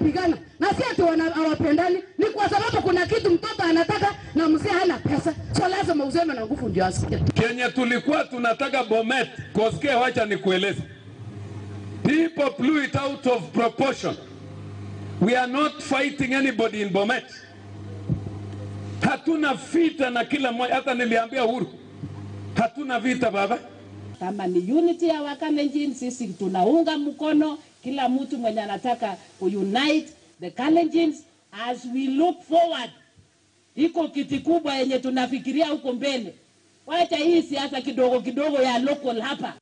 wanapigana na si ati wana- hawapendani, ni kwa sababu kuna kitu mtoto anataka na mzee hana pesa, so lazima useme na nguvu ndio asikie. Kenye tulikuwa tunataka Bomet, Koske, wacha nikueleze. People blew it out of proportion. We are not fighting anybody in Bomet. Hatuna vita na kila mmoja, hata niliambia Uhuru, hatuna vita baba. kama ni unity ya Wakalenjin, sisi tunaunga mkono kila mtu mwenye anataka kuunite the Kalenjins as we look forward. Iko kiti kubwa yenye tunafikiria huko mbele. Wacha hii siasa kidogo kidogo ya local hapa,